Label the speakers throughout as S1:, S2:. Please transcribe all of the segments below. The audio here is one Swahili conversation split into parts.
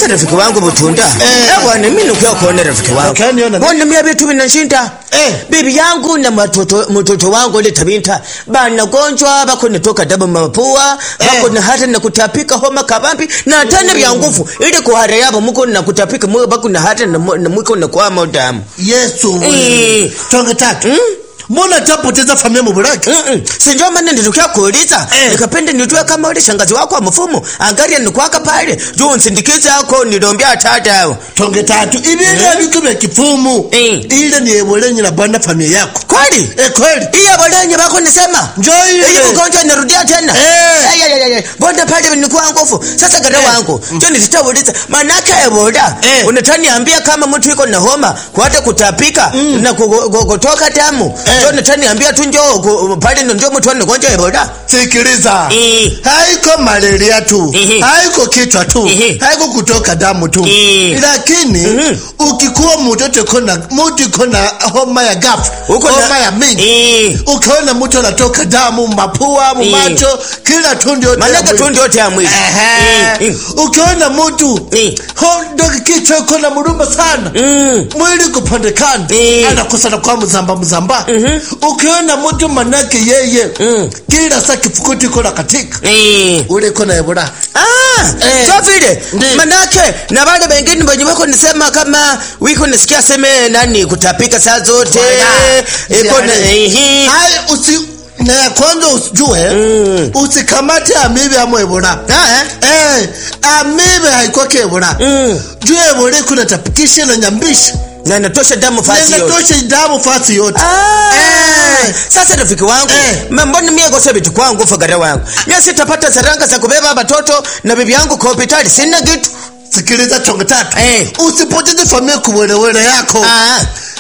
S1: Sasa rafiki wangu Butunda,
S2: Eh.
S1: eh bwana, mimi nikia kuona rafiki wangu.
S2: Ukaniona mimi?
S1: Bwana, mimi vitu vinashinda.
S2: Eh.
S1: Bibi yangu na matoto mtoto wangu ile tabinta bana gonjwa bako nitoka damu mapua bako
S2: Eh.
S1: na hata na kutapika homa kabambi na tena vya nguvu ili kuhara yabo muko na kutapika mwe bako na hata na mu- na mwiko na kwa damu.
S2: yesu
S1: Eh.
S2: wewe. tonge tatu mbona tapoteza familia mubulaki
S1: Mm-mm. sinjo maana nilitokea kuuliza
S2: Eh.
S1: nikapenda nitue kama ule shangazi wako wa mfumo angalia nikwaka pale juu nsindikize ako nilombea tata
S2: tonge tatu ibintu ebitu bya kifumu
S1: Eh.
S2: ile ni ebolenyi na bwana familia yako
S1: kweli
S2: eh kweli
S1: iya bolenye bako nisema
S2: Njoo ile.
S1: Hii ugonjwa inarudia tena
S2: Eh.
S1: Ay, ay, ay, ay. mbona pale nikuwa nguvu sasa gada
S2: Eh.
S1: wangu njo nilitauliza manake eboda
S2: Eh.
S1: unataniambia kama mtu iko na homa kwate kutapika na ku- ku- kutoka damu
S2: Eh.
S1: njo nataniambia tu njo ku- pale ndio mtu anagonjwa eboda
S2: sikiliza
S1: Eh.
S2: haiko malaria tu
S1: Ehe.
S2: haiko kichwa tu
S1: Ehe.
S2: haiko kutoka damu tu
S1: Eh.
S2: lakini
S1: Mhm.
S2: ukikuwa mtoto kona mtu kona homa ya gafu
S1: Uko na-
S2: homa ya mingi
S1: Eh.
S2: ukaona mtu anatoka damu mapua mumacho kila tundu yote ya
S1: manake
S2: mwili.
S1: tu ndio ya mwili
S2: Ehe.
S1: Eh,
S2: ukiona mtu
S1: Eh.
S2: hondo kichwa iko na muruma sana
S1: Mm.
S2: mwili kupandekana
S1: Eh.
S2: anakosana kwa mzamba mzamba ukiona mtu manake yeye
S1: Mm.
S2: kila saa kifukuti iko na katika
S1: Eh.
S2: ule iko na ebola
S1: Ah,
S2: Eh.
S1: so vile
S2: Ndi.
S1: manake na wale wengine wenye wako nisema kama wiko nisikia seme nani kutapika saa zote
S2: Wala.
S1: iko na
S2: Ziare.
S1: ehi
S2: Hai, usi na ya kwanza usijue
S1: Mm.
S2: usikamate amibe ama ebola
S1: Ah,
S2: eh, amibe haikwake ebola
S1: Mm.
S2: juu ebola iko natapikisha na nyambisha
S1: na natosha damu fasi yote
S2: nenatosha damu fasi yote
S1: Ah,
S2: Eh.
S1: sasa rafiki wangu
S2: Eh.
S1: ma- mbona mie kosa vitu kwangu fagara wangu mie sitapata saranga za kubeba watoto na bibi yangu kwa hospitali sina kitu
S2: sikiliza chongo tatu
S1: Eh.
S2: usipoteze familia kuwelewele yako
S1: Ah,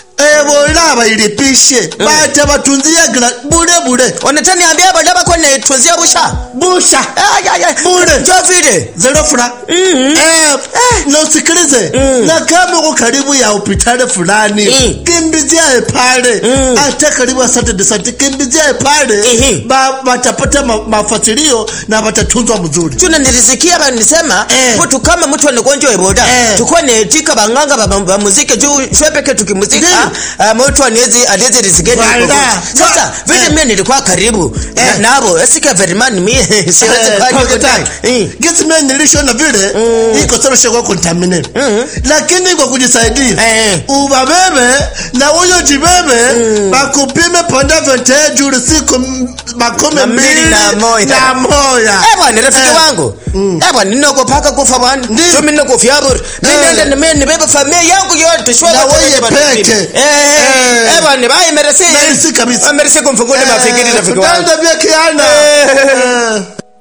S2: ebola bailipishe bata batunzia gra bure bure
S1: wanataniambia bada bako naituzia busha
S2: busha
S1: Ay, ay, ay.
S2: Bure.
S1: jo vile
S2: zero fura
S1: Mhm.
S2: eh, na usikilize na kama uko karibu ya hospitali fulani
S1: Mm.
S2: kimbizia pale
S1: Mm.
S2: hata karibu ya Saturday Sunday kimbizia pale
S1: Ehe.
S2: ba, batapata ma, mafasilio na batatunzwa mzuri
S1: tuna nilisikia banisema
S2: Eh.
S1: mtu kama mtu anagonjwa eboda
S2: Eh.
S1: tukua netika banganga ba, ba muziki juu shwepeke tukimuzika uh, mtu anezi anezi risikeni
S2: Wala.
S1: sasa
S2: Wa-
S1: vile
S2: eh.
S1: mimi nilikuwa karibu
S2: Eh.
S1: na- nabo esika verimani mimi siwezi
S2: Eh,
S1: kwa
S2: tonge
S1: hiyo
S2: tatu.
S1: Eh.
S2: Gesi mimi nilishona vile iko sawa shaka contaminate lakini kwa kujisaidia
S1: Eh.
S2: ubabebe na huyo jibebe bakupime panda vente juu siku m- makumi
S1: Na mbili
S2: mbili
S1: na moja.
S2: na moja
S1: Eh bwana rafiki
S2: Eh.
S1: wangu eh bwana ninokopaka kufa bwana
S2: Ndiyo.
S1: so mimi ninokofia bure mimi
S2: Eh.
S1: nenda na mimi nibebe familia yangu yote shwa
S2: Na
S1: wote
S2: wewe
S1: bwana.
S2: peke.
S1: eh
S2: Eh.
S1: eh bwana bye merci
S2: Merci kabisa.
S1: merci kumfungule mafikiri rafiki wangu
S2: Tutaenda vya kiana
S1: Eh.
S2: Eh.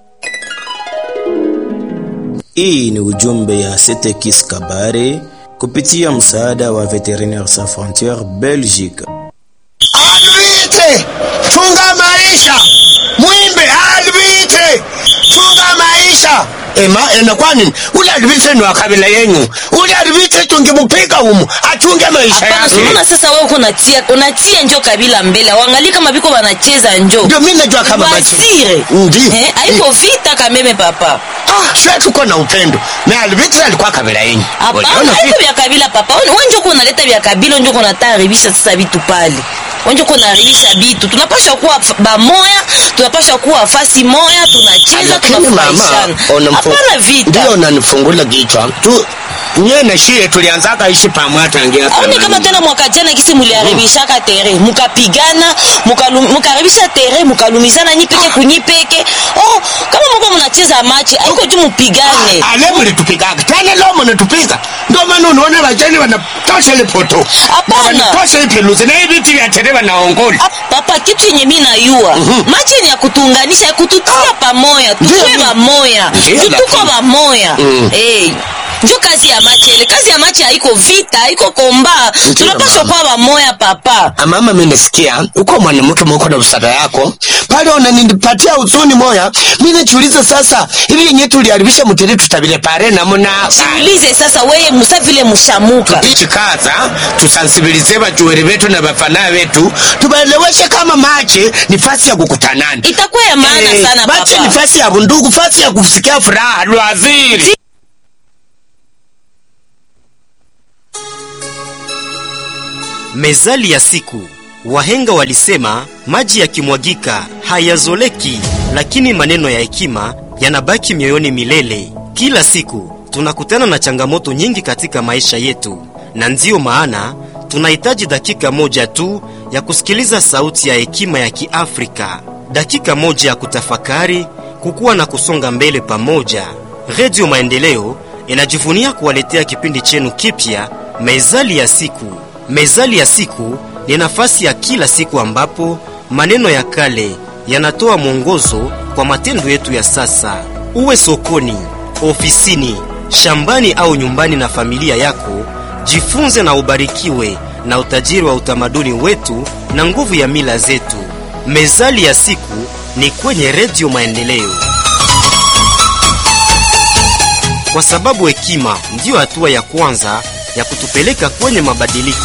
S3: Hii ni ujumbe ya Setekis Kabare kupitia msaada wa Veterinaires Sans Frontieres Belgique.
S4: Alvite, chunga maisha. Mwimbe alvite, chunga maisha. Ema, ena kwa nini? Ule alvite ni wa kabila yenyu. Ule alvite tungemupiga humu, achunge maisha
S5: Hapana,
S4: yake.
S5: unaona sasa wewe uko unatia unatia njo kabila mbele. Waangalie kama biko wanacheza njo.
S4: Ndio mimi najua kama basi.
S5: Wasire.
S4: Ndi.
S5: Eh, haiko vita kameme papa.
S4: Ah, sasa tuko na upendo. Na alvite alikuwa kabila yenyu.
S5: Hapana,
S4: Uliona
S5: haiko
S4: vipi?
S5: vya kabila papa. Wewe wewe njo uko unaleta vya kabila, njo uko unataribisha sasa vitu pale. Wewe njo uko unaharibisha vitu. Tunapaswa kuwa f- bamoya, tunapaswa kuwa fasi moya, tunacheza,
S4: Lakini mama,
S5: tunafurahishana.
S4: unamfu-
S5: Hapana vita.
S4: Ndio unanifungula kichwa. Tu Nye na shie tulianzaka ishi pamoja tangia
S5: aone
S4: zamani.
S5: kama tena mwaka jana kisi muliharibishaka tere mukapigana mukalu- mukaharibisha tere mukalumizana nyipeke kunyipeke oh kama muko munacheza machi aiko juu mupigane
S4: ale mulitupigaga tena leo munatupiga ndio maana unaona vajani wanatosha lipoto
S5: Hapana.
S4: wanatosha ipeluzi na hivi viti vya tere wanaongola
S5: Ah, papa kitu yenye mi nayua machi ni ya kutuunganisha ya kututia pamoya
S4: Ndio,
S5: tukue
S4: ndio.
S5: bamoya
S4: Ndio,
S5: tutuko
S4: lakini-
S5: bamoya
S4: Mm.
S5: Eh, njo kazi ya machi ele kazi ya machi haiko vita haiko komba
S4: Ndio,
S5: tunapaswa
S4: mama.
S5: kuwa bamoya papa
S4: mama mimi nasikia uko mwanamke mwako na busara yako pale unanipatia uzuni moya mimi najiuliza sasa hivi yenyewe tuliharibisha mtere tutabile pare namuna
S5: ulize sasa weye musa vile mushamuka
S4: ichikaza tusansibilize bajuweri betu na bafana betu tubaeleweshe kama mache ni fasi ya kukutanana
S5: itakuwa ya maana
S4: Eh,
S5: sana
S4: mache
S5: papa
S4: ni fasi ya bundugu fasi ya kusikia furaha lwaziri
S6: Mezali ya siku. Wahenga walisema maji yakimwagika hayazoleki, lakini maneno ya hekima yanabaki mioyoni milele. Kila siku tunakutana na changamoto nyingi katika maisha yetu, na ndiyo maana tunahitaji dakika moja tu ya kusikiliza sauti ya hekima ya Kiafrika, dakika moja ya kutafakari, kukua na kusonga mbele pamoja. Redio Maendeleo inajivunia kuwaletea kipindi chenu kipya, Mezali ya siku. Mezali ya siku ni nafasi ya kila siku ambapo maneno ya kale yanatoa mwongozo kwa matendo yetu ya sasa. Uwe sokoni, ofisini, shambani au nyumbani na familia yako, jifunze na ubarikiwe na utajiri wa utamaduni wetu na nguvu ya mila zetu. Mezali ya siku ni kwenye Redio Maendeleo, kwa sababu hekima ndiyo hatua ya kwanza ya kutupeleka kwenye mabadiliko.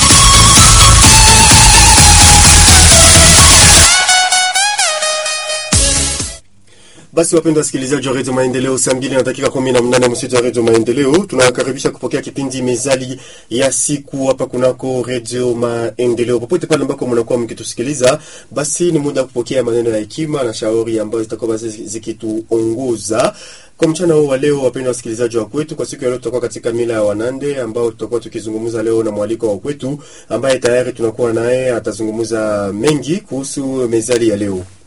S7: Basi wapendwa wasikilizaji wa redio Maendeleo, saa mbili na dakika kumi na mnane msitu wa redio Maendeleo, tunawakaribisha kupokea kipindi mezali ya siku hapa kunako redio Maendeleo. Popote pale ambako mnakuwa mkitusikiliza, basi ni muda wa kupokea maneno ya hekima na shauri ambayo zitakuwa basi zikituongoza kwa mchana huu wa leo. Wapendwa wasikilizaji wa kwetu, kwa siku ya leo tutakuwa katika mila ya Wanande ambao tutakuwa tukizungumza leo na mwaliko wa kwetu ambaye tayari tunakuwa naye, atazungumza mengi kuhusu mezali ya leo.